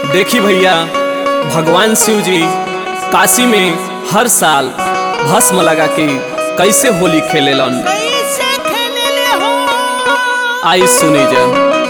देखी भैया भगवान शिव जी काशी में हर साल भस्म लगा के कैसे होली खेलेलन कैसे खेलेले हो आई सुनी जा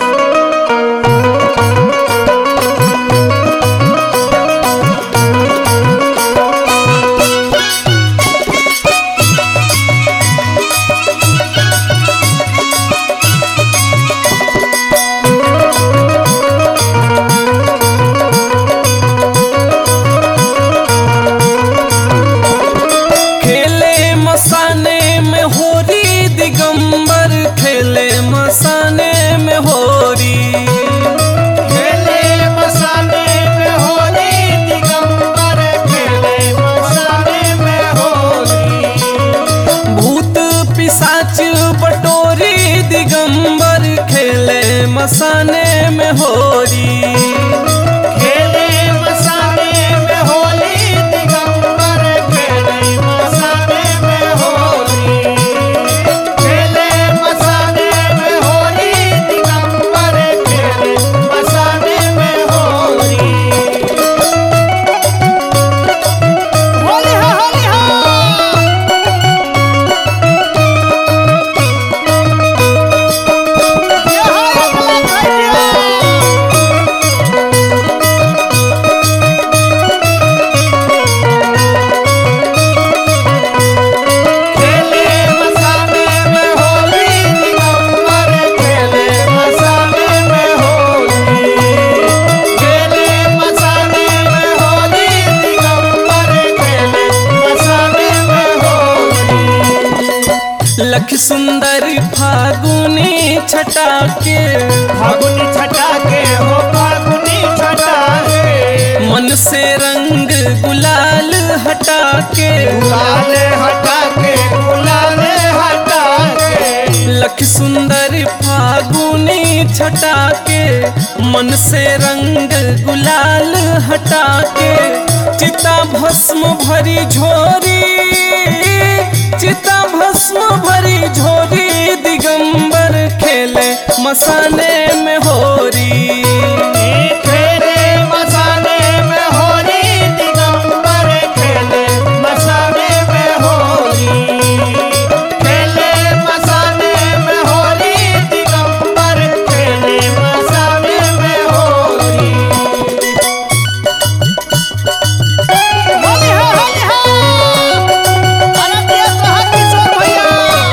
खेले मसाने में होरी दिगंबर खेले मसाने में होरी खेले मसाले में होली दिगंबर खेले मसाले में होली भूत पिशाच बटोरी दिगंबर खेले मसाने में होरी खेले मसाले में होली दिगंबर खेले मसाले में होली खेले मसाले में होली दिगंबर खेले मसाले में होली होली हो होली हो ये हो अगला भैया खेले मसाले में होली दिगंबर खेले मसाले में होली खेले मसाले में होली दिगंबर खेले मसाले में होली लख सुंदर फागुनी छटा के फागुनी छटा के हो फागुनी छटा के मन से रंग गुलाल हटा के गुलाल हटा के गुलाल हटा के लख सुंदर फागुनी छटा के मन से रंग गुलाल हटा के चिता भस्म भरी झोरी चिता भस्म भरी झोरी दिगंबर खेले मसाने में होरी खेले मसाले में होली दिगंबर खेले मसाले में होली खेले मसाले में होली दिगंबर खेले मसाले में होली होली हो होली हो अरे दिया तो हाथ किशोर भैया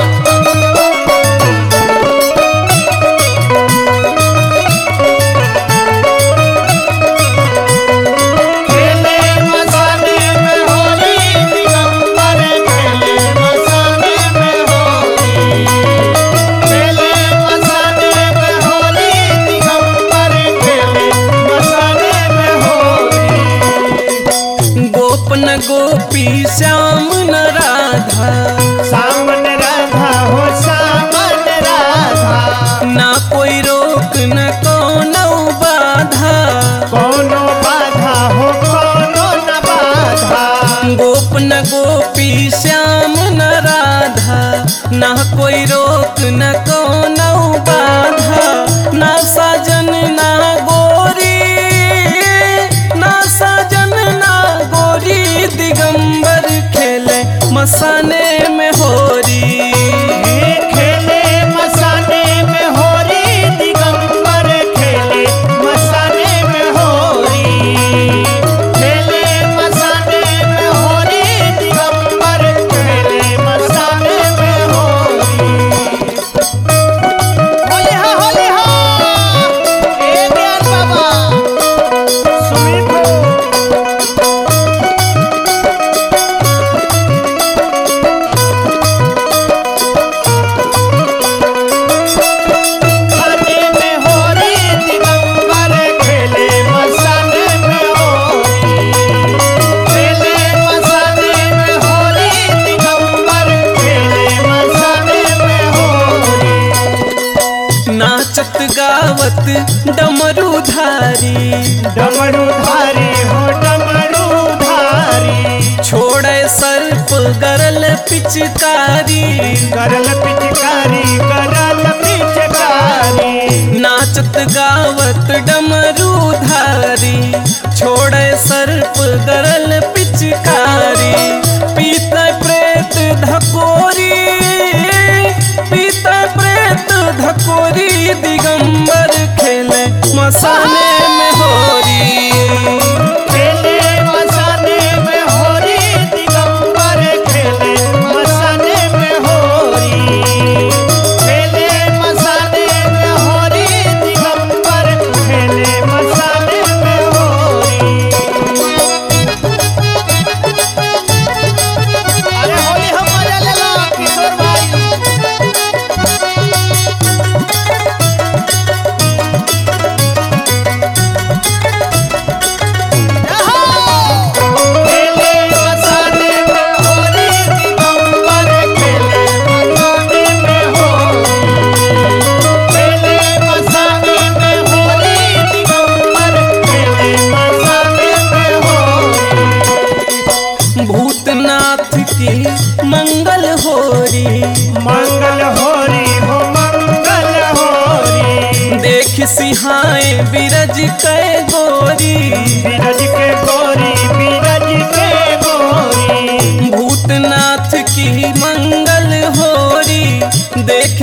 खेले मसाले में होली दिगंबर खेले मसाले में होली खेले मसाले में होली दिगंबर खेले मसाले में होली गोपन गोपी श्याम न राधा सामन राधा हो सामन राधा ना कोई रोक न कोनो बाधा कोनो बाधा हो कोनो न बाधा गोपन गोपी श्याम न राधा ना कोई रोक न कोनो बाधा ना साजन ना गोरी ना साजन ना गोरी दिगंबर खेले मसाने में होरी खेले मसाले में होली दिगंबर खेले मसाले में होली खेले मसाले में होली दिगंबर खेले मसाले में होली होली हो होली हो ए ज्ञान बाबा सुमित हो मसाले में होली दिगंबर खेले मसाले में होली खेले मसाले में होली दिगंबर खेले मसाले में होली नाचत गावत डमरूधारी डमरू धारी हो डमरू धारी छोड़े सर्प गरल पिचकारी करल पिचकारी करल पिचकारी नाचत गावत डमरू धारी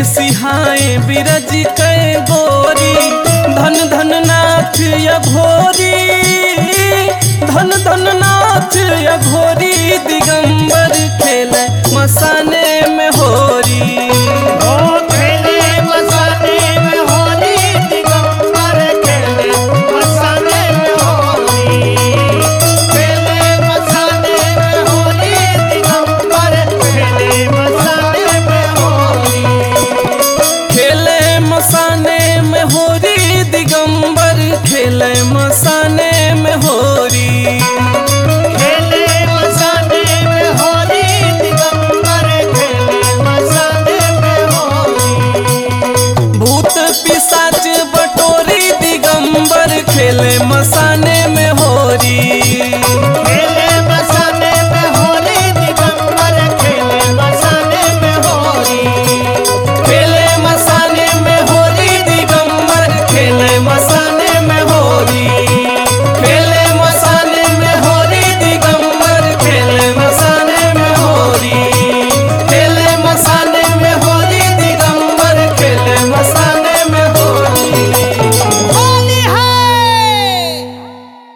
सिहाए बिरज कै गोरी धन धन नाथ या घोरी धन धन नाथ या घोरी दिगंबर खेल मसाने में होरी ओ